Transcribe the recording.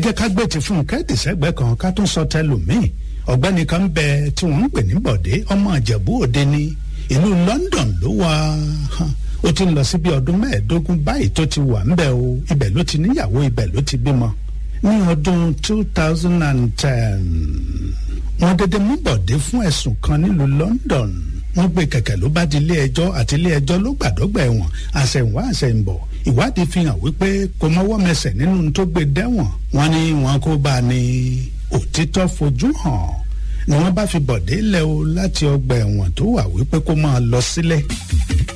jẹ́ ká gbé ti Fúnkẹ́ tìṣẹ́gbẹ́ kan ká tún sọ tẹlòmíì ọ̀gbẹ́ni kan ń bẹ tí wọ́n ń pè ní Bọ̀dé ọmọ Ìjẹ̀bú Òde ni ìlú London ló wà ó ti ń lọ sí bí ọdún mẹ́ẹ̀ẹ́dógún báyìí tó ti wà ńbẹ̀ o ibẹ̀ ló ti níyàwó ibẹ̀ ló ti bímọ ní ọdún two thousand and ten wọ́n dédé mú Bọ̀dé fún ẹ̀sùn kan nílùú London wọ́n gbé kẹ̀kẹ́ ló bá di ilé ẹjọ́ àti ilé ẹjọ́ ló gbàdọ́gba ẹ̀wọ̀n àṣẹ̀wá àṣẹ̀ǹbọ̀ ìwádìí fi hàn wípé kò mọ́wọ́ mẹsẹ̀ nínú tó gbé dẹ́wọ̀n wọ́n ní wọn kó bá a ní òtítọ́ fojú hàn ni wọ́n bá fi Bọ̀dé lẹ̀ o láti ọgbà ẹ̀wọ̀n tó wà wípé kó máa lọ sílẹ̀.